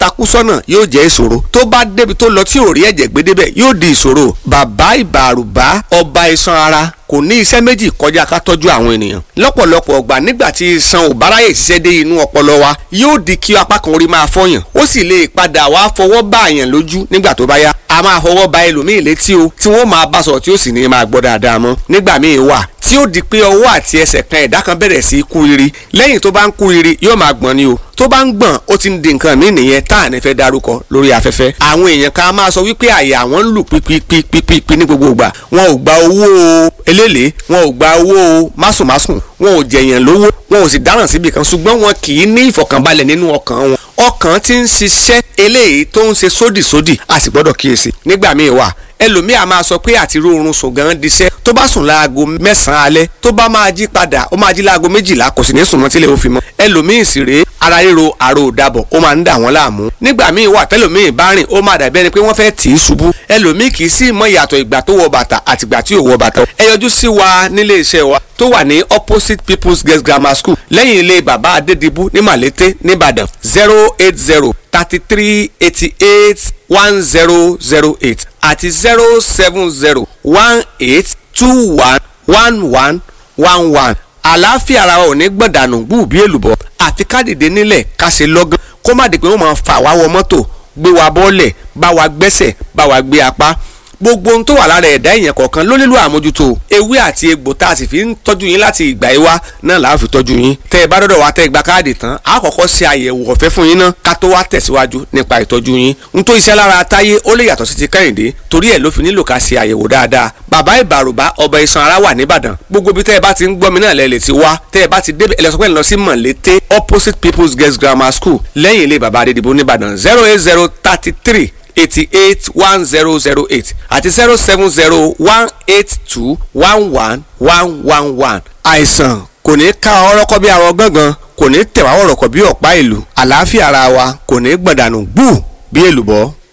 takú sọ́nà yóò jẹ́ ìṣòro tó bá débi tó lọ tí ò rí ẹ̀jẹ̀ gbé débẹ̀ yóò di ìṣòro bàbá ìbàrùbá ọba iṣan ara kò ní iṣẹ́ méjì kọjá ká tọ́jú àwọn ènìyàn lọ́pọ̀lọpọ̀ ọgbà nígbà tí iṣan ò bá ráyè ṣiṣẹ́ dé inú ọpọlọ wa yóò di kí apá kan orí máa fọyàn ó sì lè padà wá fọwọ́ bá àyàn lójú nígbà tó bá yá a máa fọwọ́ ba ẹlòmíì létí o tí wọ́n máa bá sọ̀rọ̀ tí ó sì ní máa gbọ́ dáadáa mọ́ nígbà míì wà tí ó di pé ọwọ́ àti ẹsẹ̀ kan ẹ̀dá kan bẹ̀rẹ̀ sí í kú riri lẹ́yìn tó bá ń kú riri yóò máa gbọ̀n ni o tó bá ń gbọ̀n ó ti ń di nǹkan mí nìyẹn tá à ní fẹ́ darúkọ lórí afẹ́fẹ́ àwọn èèyàn kan máa sọ wípé àyà wọn ń lù pípípípípí ní gbogbo ìgbà wọn ò gba owó eléèlé wọn ò gba owó másùnmásùn wọn ò jẹ̀yàn lówó wọn ò sì dáràn síbi kan ṣùgbọ́n wọn kì í ní ìfọ̀kànbalẹ̀ nínú ọkàn wọn ọkàn ti ń ṣiṣẹ́ eléyìí tó ń ṣe sódìsódì a sì gbọ́dọ̀ kíyèsí nígbà míì wà ẹlòmíì a máa sọ pé àti rórun sùn gan diṣẹ́ tó bá sùn láago mẹ́sàn-án alẹ́ tó bá máa jí padà ó máa jí láago méjìlá kò sì ní sùn mọ́ tílẹ̀ ó fi mọ́ ẹlòmíì sì rèé ara ríro àrò òdàbọ̀ ó máa ń dà wọ́n láàmú nígbà míì wà tẹ́lòmíì bá rìn ó máa dàbí ẹni pé wọ́n fẹ́ tì í ṣubú ẹlòmíì kì í sì mọ ìyàtọ̀ ìgbà tó wọ bàtà àtìgbà tí ò wọ bàtà ẹ yọjú sí wa nílé iṣẹ́ wa tó wà ní opposite people's girls grammar school lẹ́yìn ilé bàbá adédìbú ní màlété nìbàdàn zero eight zero thirty three eighty eight one zero zero eight àti zero seven zero one eight two one one one one one àlàáfíà ara wa ò ní gbọ̀dànù gbù bí èlùbọ́ àfi ká dìde nílẹ̀ ká ṣe lọ́gán kó má di pé wọ́n máa fà wá wọ mọ́tò gbé wa bọ́ọ̀lẹ̀ bá wa gbẹ́sẹ̀ bá wa gbé apá gbogbo ohun tó wà lára ẹ̀dá èèyàn kọ̀ọ̀kan ló nílò àmójútó ewé àti egbò tá a sì fi ń tọ́jú yín láti ìgbà yìí wá náà là á fi tọ́jú yín tẹ́ ẹ bá dọ́dọ̀ wá tẹ́ ẹ gba káàdì tán a kọ́kọ́ ṣe àyẹ̀wò ọ̀fẹ́ fún yín náà ká tó wá tẹ̀síwájú nípa ìtọ́jú yín n tó iṣẹ́ lára táyé ó lè yàtọ̀ sí ti kẹ́hìndé torí ẹ̀ ló fi nílò ká ṣe àyẹ̀wò dáadáa bàbá ìbàrùbá ọba iṣan ara wà nìbàdàn gbogbo ibi tẹ́ ẹ bá ti ń gbọ́ mi náà lẹ́ lè ti wá tẹ́ ẹ bá ti débẹ̀ ẹlẹ́sọ̀pẹ́ lọ sí mọ̀lété opposite people's girls grammar school lẹ́yìn ilé bàbá adédìbò nìbàdàn zero eight zero thirty three eighty eight one zero zero eight àti zero seven zero one eight two one one one one one. àìsàn kò ní ká ọrọ́kọ́ bí arọ gángan kò ní tẹ̀wá ọ̀rọ̀kọ̀ bí ọ̀pá ìlú àlàáfíà ara wa kò ní gbọ̀dànù gbù bí èlùbọ́.